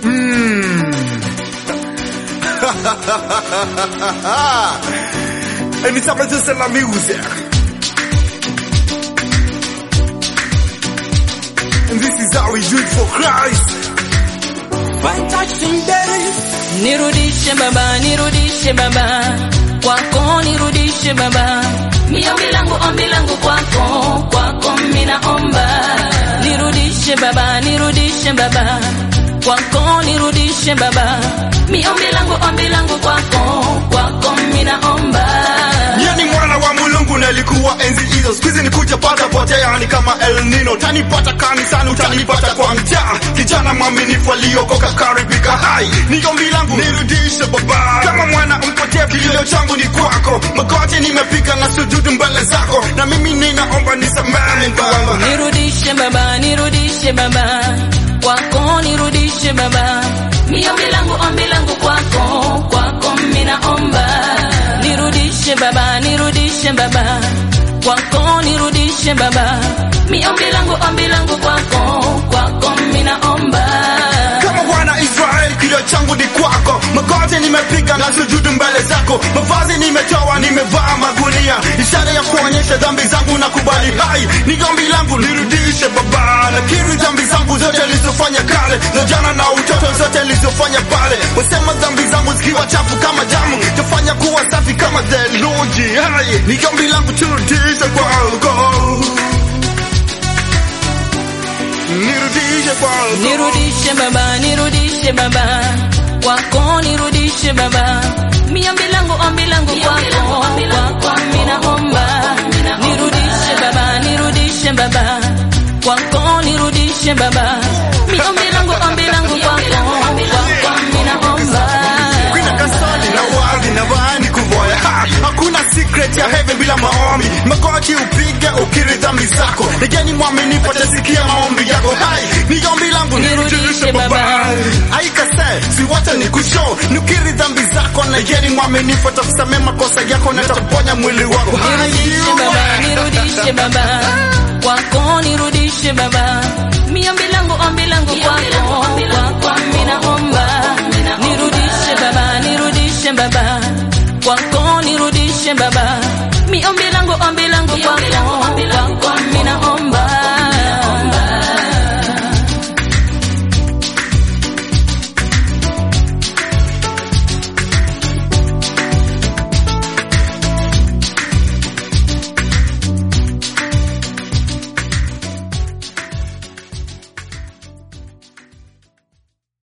Anytime I just la music. And this is how we do it for Christ. Fantastic days. Nirudishe baba, nirudishe baba, kwako nirudishe baba, ni ombi langu, ombi langu kwako, kwako minaomba, nirudishe baba, nirudishe baba, kwako nirudishe baba, mi ombi langu, ombi langu kwako, kwako minaomba. Yani mwana wa mulungu nalikuwa enzi hizo, siku hizi nikuja pata potea, ni kama El Nino. Utanipata kanisani, utanipata kwa mtaa, kijana mwaminifu aliokoka karibika hai. Ni ombi langu nirudishe baba, kama mwana mpotea, kilio changu ni kwako. Magoti nimepiga na sujudu mbele zako, na mimi ninaomba nisamehe Baba. Nirudishe baba, nirudishe baba, kwako nirudishe baba, ni ombi langu, ombi langu kwako, kwako minaomba. Nirudishe baba, nirudishe baba, kwako nirudishe baba, mi ombi langu, ombi langu kwako, kwako minaomba. kama wana Israeli, kilio changu ni kwako. Magoti nimepiga na sujudu mbele zako, mavazi nimetoa, nimevaa magunia, ishara ya kuonyesha dhambi zangu na kubali hai. Ni ombi langu nirudishe Baba, nakiri dhambi zangu zote nilizofanya kale, za jana na utoto zote nilizofanya pale. Wasema dhambi zangu zikiwa chafu kama damu, tafanya kuwa safi kama theluji. Hai, ni ombi langu turudishe kwako, nirudishe kwako. Nirudishe baba, nirudishe baba, kwako nirudishe baba, mi ombi langu, ombi langu kwako, kwako minaomba. Nirudishe baba, nirudishe baba, kwako nirudishe baba, mi ombi langu, ombi langu kwako, kwako minaomba. Kuna kasali na wali na wani kuvoya ha, hakuna secret ya heaven bila maombi. Magoti upige ukiri dhambi zako, nigeni mwaminifu atasikia maombi yako. Hai, ni ombi langu nirudishe baba. Aikase, si wacha ni kushow, nukiri dhambi zako na yeni mwaminifu atakusamea makosa yako na ataponya mwili wako. Hai, Nirudishe baba, nirudishe baba, kwako nirudishe baba, mi ombi